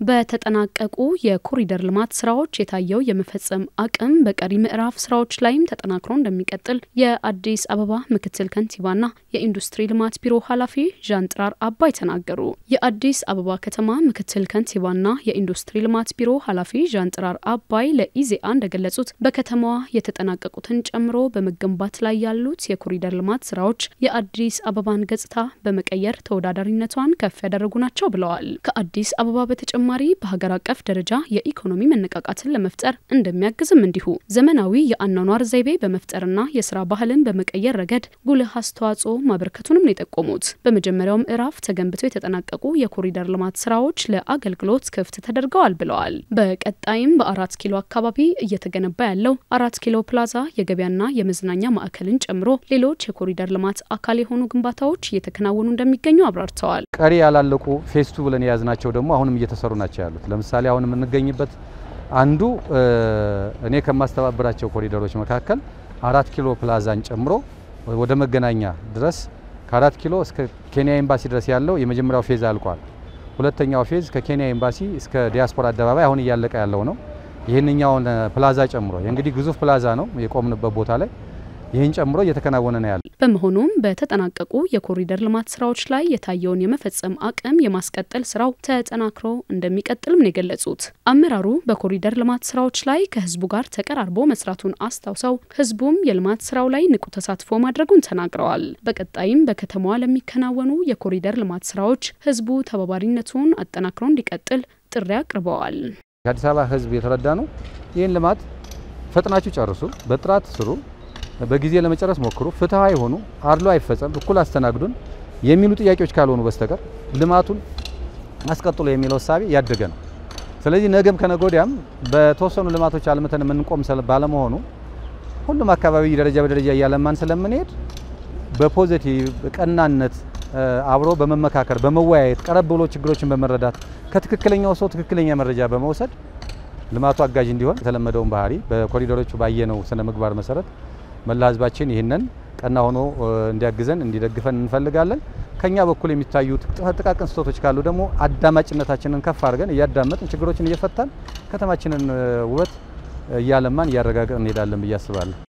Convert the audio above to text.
በተጠናቀቁ የኮሪደር ልማት ስራዎች የታየው የመፈጸም አቅም በቀሪ ምዕራፍ ስራዎች ላይም ተጠናክሮ እንደሚቀጥል የአዲስ አበባ ምክትል ከንቲባና የኢንዱስትሪ ልማት ቢሮ ኃላፊ ዣንጥራር አባይ ተናገሩ። የአዲስ አበባ ከተማ ምክትል ከንቲባና የኢንዱስትሪ ልማት ቢሮ ኃላፊ ዣንጥራር አባይ ለኢዜአ እንደገለጹት በከተማዋ የተጠናቀቁትን ጨምሮ በመገንባት ላይ ያሉት የኮሪደር ልማት ስራዎች የአዲስ አበባን ገጽታ በመቀየር ተወዳዳሪነቷን ከፍ ያደረጉ ናቸው ብለዋል። ከአዲስ አበባ በተጨማሪ በሀገር አቀፍ ደረጃ የኢኮኖሚ መነቃቃትን ለመፍጠር እንደሚያግዝም እንዲሁ ዘመናዊ የአኗኗር ዘይቤ በመፍጠርና የስራ ባህልን በመቀየር ረገድ ጉልህ አስተዋጽኦ ማበርከቱንም ነው የጠቆሙት። በመጀመሪያው ምዕራፍ ተገንብተው የተጠናቀቁ የኮሪደር ልማት ስራዎች ለአገልግሎት ክፍት ተደርገዋል ብለዋል። በቀጣይም በአራት ኪሎ አካባቢ እየተገነባ ያለው አራት ኪሎ ፕላዛ የገበያና የመዝናኛ ማዕከልን ጨምሮ ሌሎች የኮሪደር ልማት አካል የሆኑ ግንባታዎች እየተከናወኑ እንደሚገኙ አብራርተዋል። ቀሪ ያላለቁ ፌስቱ ብለን የያዝናቸው ደግሞ አሁንም እየተሰሩ ናቸው ያሉት። ለምሳሌ አሁን የምንገኝበት አንዱ እኔ ከማስተባበራቸው ኮሪደሮች መካከል አራት ኪሎ ፕላዛን ጨምሮ ወደ መገናኛ ድረስ ከአራት ኪሎ እስከ ኬንያ ኤምባሲ ድረስ ያለው የመጀመሪያው ፌዝ አልቋል። ሁለተኛው ፌዝ ከኬንያ ኤምባሲ እስከ ዲያስፖራ አደባባይ አሁን እያለቀ ያለው ነው። ይህንኛውን ፕላዛ ጨምሮ እንግዲህ ግዙፍ ፕላዛ ነው የቆምንበት ቦታ ላይ ይህን ጨምሮ እየተከናወነ ነው ያለ። በመሆኑም በተጠናቀቁ የኮሪደር ልማት ስራዎች ላይ የታየውን የመፈጸም አቅም የማስቀጠል ስራው ተጠናክሮ እንደሚቀጥልም ነው የገለጹት። አመራሩ በኮሪደር ልማት ስራዎች ላይ ከህዝቡ ጋር ተቀራርቦ መስራቱን አስታውሰው ህዝቡም የልማት ስራው ላይ ንቁ ተሳትፎ ማድረጉን ተናግረዋል። በቀጣይም በከተማዋ ለሚከናወኑ የኮሪደር ልማት ስራዎች ህዝቡ ተባባሪነቱን አጠናክሮ እንዲቀጥል ጥሪ አቅርበዋል። የአዲስ አበባ ህዝብ የተረዳ ነው። ይህን ልማት ፈጥናችሁ ጨርሱ፣ በጥራት ስሩ በጊዜ ለመጨረስ ሞክሩ፣ ፍትሃዊ ሆኑ፣ አድሎ አይፈጸም፣ እኩል አስተናግዱን የሚሉ ጥያቄዎች ካልሆኑ በስተቀር ልማቱን አስቀጥሎ የሚለው እሳቤ ያደገ ነው። ስለዚህ ነገም ከነገ ወዲያም በተወሰኑ ልማቶች አልምተን የምንቆም ባለመሆኑ ሁሉም አካባቢ ደረጃ በደረጃ እያለማን ስለምንሄድ በፖዚቲቭ ቀናነት አብሮ በመመካከር በመወያየት ቀረብ ብሎ ችግሮችን በመረዳት ከትክክለኛው ሰው ትክክለኛ መረጃ በመውሰድ ልማቱ አጋዥ እንዲሆን የተለመደውን ባህሪ በኮሪደሮቹ ባየነው ስነ ምግባር መሰረት መላ ህዝባችን ይህንን ቀና ሆኖ እንዲያግዘን እንዲደግፈን እንፈልጋለን። ከኛ በኩል የሚታዩ ጥቃቅን ስህተቶች ካሉ ደግሞ አዳማጭነታችንን ከፍ አድርገን እያዳመጥን ችግሮችን እየፈታን ከተማችንን ውበት እያለማን እያረጋገጥን እንሄዳለን ብዬ አስባለሁ።